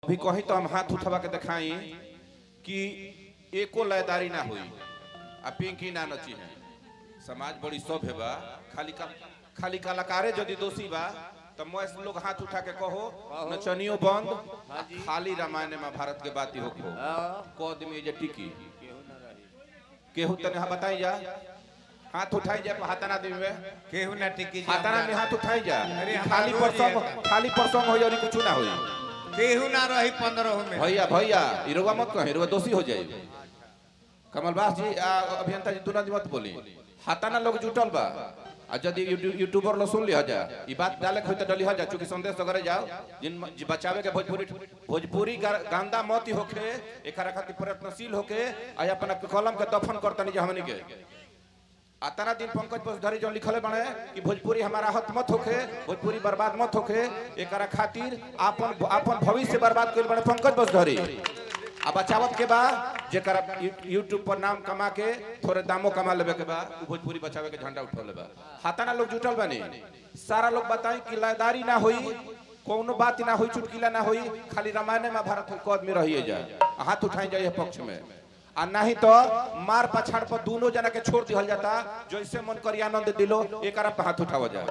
अभी कहीं तो हम हाथ उठवा के दिखाई कि एको लयदारी ना हुई आ पिंकी ना नची है समाज बड़ी सभ्य बा खाली का, खाली कलाकारे यदि दोषी बा तो मैं लोग हाथ उठा के कहो नचनियो बंद आ खाली रामायण में भारत के बात ही हो कद में जे टिकी केहू तने हाँ बताई जा हाथ उठाई जा हाथाना आदमी में केहू ना टिकी जी हाथाना में हमरा। हाथ उठाई जा अरे ई हमार खाली रोज परसों ये- खाली परसों हो और कुछ ना होई केहू ना रही पंद्रह में भैया भैया इरुआ मत कहे इरुआ दोषी हो जाए कमलबास जी आ, अभियंता जी दोनों मत बोली हाथाना लोग जुटल बा आ यदि यूट्यू- यूट्यूबर लोग सुन लिया जा ई बात डाले के होई त डली जा चूंकि संदेश वगैरह जाओ जिन जी बचावे के भोजपुरी भोजपुरी गा- गांदा मत होके एकरा खातिर प्रयत्नशील होके आ अपना कलम के दफन करतनी जे हमनी के अतना दिन पंकज बसधरी जो लिखले बने कि भोजपुरी हमारा हत मत होखे भोजपुरी बर्बाद मत होखे एकरा खातिर आपन आपन भविष्य बर्बाद कइल बने पंकज बसधरी आ बचावत के बा जेकरा यू- यूट्यूब पर नाम कमा के थोड़े दामो कमा लेबे के बा उ भोजपुरी बचावे के झंडा उठौले बा हाताना लोग जुटल बने सारा लोग बताई कि लयदारी ना होई कोनो बात ना होई चुटकिला ना होई खाली रामायण में भारत को आदमी रहिए जा हाथ उठाई जाए पक्ष में आ नहीं तो मार पछाड़ पर दोनों जना के छोड़ दिहल जाता जैसे मन करी आनंद दिलो एक पे हाथ उठावा जाए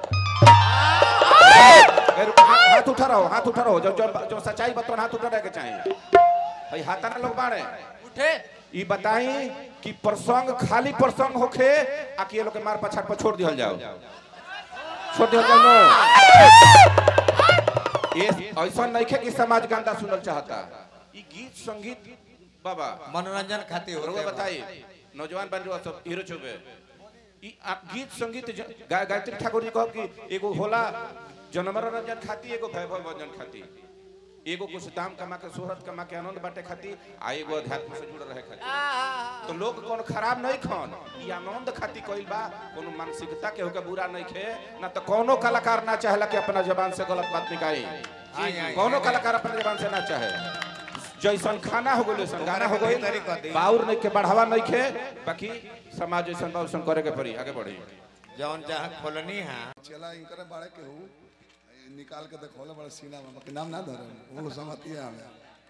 ए, रुको, हाथ हाथ उठा रहो हाथ उठा रहो जो जो, जो सच्चाई बतवन हाथ उठा रहे के चाहिए भाई हाथा ना लोग बाड़े उठे ई बताई कि प्रसंग खाली प्रसंग होखे आ कि ये लोग के मार पछाड़ पर छोड़ दिहल जाओ छोड़ दिहल जाओ नो ये ऐसा नहीं है कि समाज गंदा सुनल चाहता ई गीत संगीत बाबा मनोरंजन खातिर रउआ होते बा। बताई नौजवान बन रहा सब हीरो चुबे ई आप गीत संगीत ज- गा, गायत्री ठाकुर जी कहब कि एगो होला जनमनोरंजन खाती एगो वैभव भजन खाती एगो कुछ दाम कमा के शोहरत कमा के आनंद बांटे खाती आ एगो अध्यात्म से जुड़ रहे खाती तो लोग कौन खराब नहीं खन ई आनंद खाती कइल बा कोनो मानसिकता के होके बुरा नहीं खे ना तो कोनो कलाकार ना चाहेला कि अपना जबान से गलत बात निकाली आई, आई, कोनो आई। कलाकार अपना जबान से ना चाहे जैसन खाना हो गइल वैसन गाना हो गइल बेहतरी कर दी। बाउर नहीं के बढ़ावा नहीं खे बाकी समाज जैसन बा वैसन करे के पड़ी आगे बढ़ी जौन जहाँ खोलनी है चला इनकर बाड़े के हूँ निकाल के देखोले बड़े सीना में बाकी नाम ना धरे वो समझती है हमें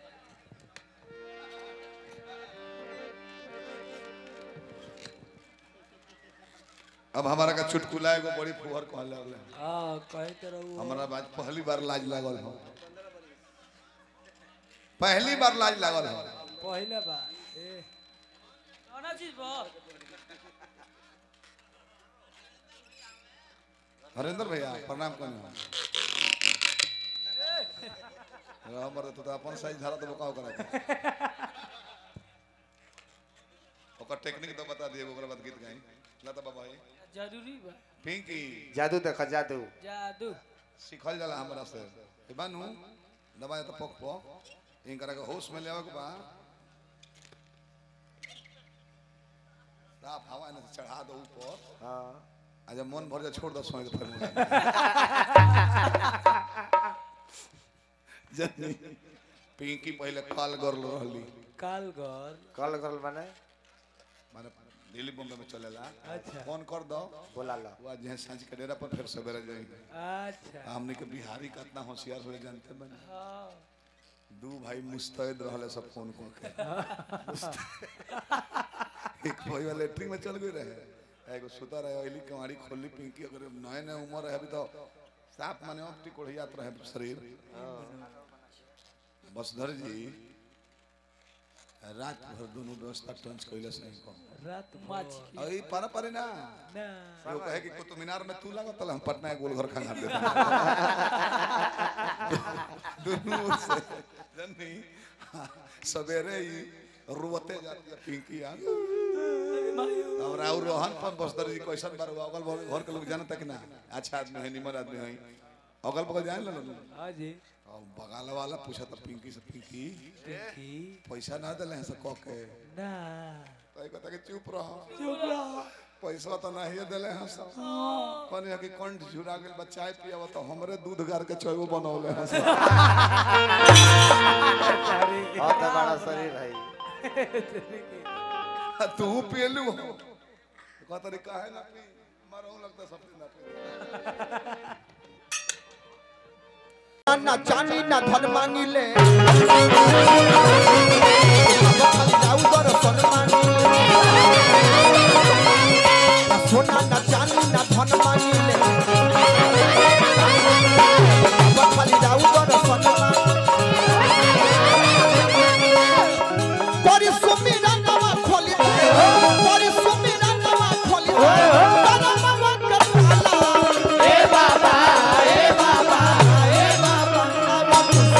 अब हमारा का चुटकुला एगो बड़ी फुहर कहले लगले हां कहे तो रहू हमारा बात पहली बार लाज लागल हो पहली बार लाज लागल हो पहले बा ए कौन चीज बा हरेंद्र भैया प्रणाम करने हमर तो अपन साइज धारा तो बकाओ करा ओकर टेक्निक तो बता दिए ओकरा बाद गीत गाई लता बाबा भाई जरूरी बा पिंकी जादू देखा जादू जादू सिखल जाला हमरा से ए बानू दबाए तो पक पक इनकरा के होश में लेवे के बा साफ हवा ने चढ़ा दो ऊपर हाँ आ जब मन भर जा छोड़ दो सोए के फिर मुंह जनी पिंकी पहले काल गर्ल रहली कालगर कल करल बने माने दिल्ली बॉम्बे में चलेला अच्छा। फोन कर दो बोला ला वो जे सांझ के डेरा पर फिर सवेरे जाएंगे अच्छा हमने के बिहारी कितना होशियार हो जानते बने हां दू भाई मुस्तैद रहले सब फोन को के एक भाई वाले लेटरिन में चल गए रहे एगो सुता रहे ओइली कमाड़ी खोली पिंकी अगर नए नए उम्र है अभी तो साफ माने ऑप्टी कोढ़ियात रहे शरीर बसधर जी रात भर दोनों व्यवस्था टंच कैले सही को रात माछ की अई पारा पारे ना ना वो कहे कि कुतुब मीनार में तू लागत हम पटना के गोलघर खा दे दोनों से जनी सवेरे ही रोते जाती है पिंकी आ और और रोहन पर बसदर जी कैसन बार अगल बगल घर के लोग जानता कि ना अच्छा आदमी है निमर आदमी है अगल बगल जान लो हां जी और बगाल वाला पूछा था पिंकी से पिंकी की पैसा ना दिले हैं से कह के ना तो कहता कि चुप रहो चुप रहो पैसा तो नहीं दिले हैं सब कहने कि कंठ झुरा गेल बच्चा चाय पियाव तो हमरे दूध गार के चाय बनौले हैं सब बहुत बड़ा शरीर है तू पियलू कहता रे काहे ना पी मरहू लगता सब दिन ना पी ना चांदी ना धन मांगी ले सोना ना चांदी ना धन मांगिले खाली राउ बर सोना परिश्रमी रंगवा खोली दे परिश्रमी रंगवा खोली दे करमवा करताला ए बाबा ए बाबा ए बाबा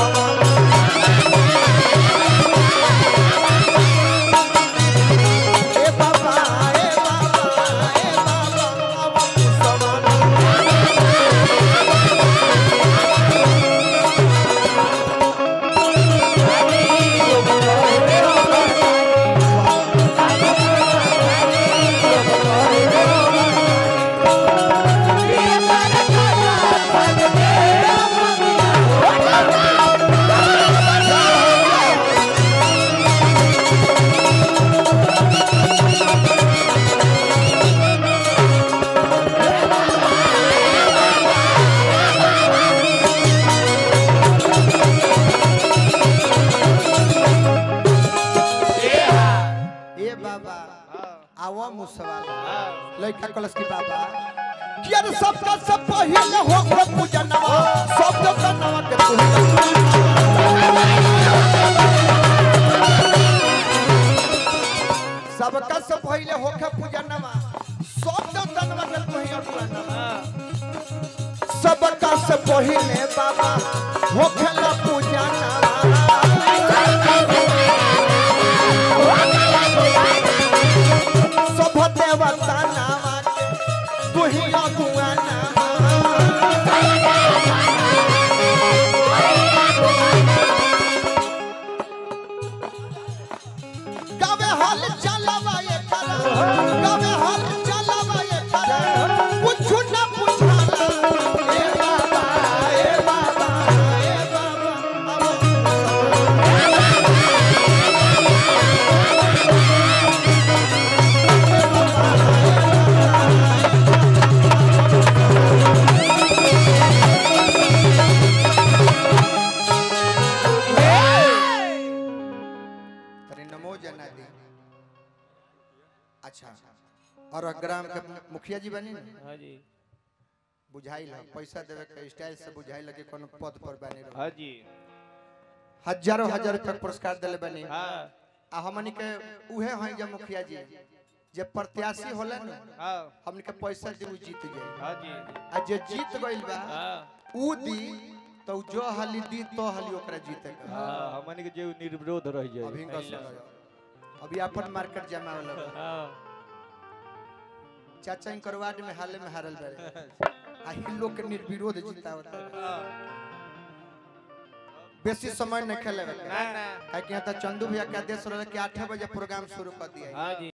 ए बाबा ए बाबा ए बाबा ए बाबा आवा मुसवाला लइका कलस की बाबा कियर सबका सब पहिले हो हो पूजनवा सब जो कनवा के तू सबका सब पहिले हो के पूजनवा सब जो कनवा के तू ही सबका सब पहिले बाबा हो खेला पूजनवा सब देवता नामा के तू ही अगुआ नामा गावे हाल चलावा ये करा गावे हाल चलावा ये करा कुछ न पूछाला ए बाबा ए बाबा ए बाबा तनी नमो जनादि अच्छा और ग्राम के मुखिया जी बनी ना हाँ जी बुझाइल है पैसा देवे के स्टाइल से बुझाइल कि कोनो पद पर बने रहो हाँ जी हजारों हजार रुपया के पुरस्कार देले बनी हाँ आ हमनी के उहे हैं जब मुखिया जी जे प्रत्याशी होला ना हाँ हमनी के पैसा दे उ जीत गए हाँ जी आ जे जीत गइल बा हाँ उ दी तो जो हाली दी तो हाली ओकरा जीते के हाँ हमन के जो निर्विरोध रह जाए अभी का सुनो अभी अपन मार्केट जमा होला बा। हाँ चाचा इन करवाड में हाले में हारल बारे आ ही लोग के निर्विरोध जीतावत बेसी समय न खेले ना ना काहे कि यहाँ तो चंदू भैया के आदेश रहे कि आठ बजे प्रोग्राम शुरू कर दिया हाँ जी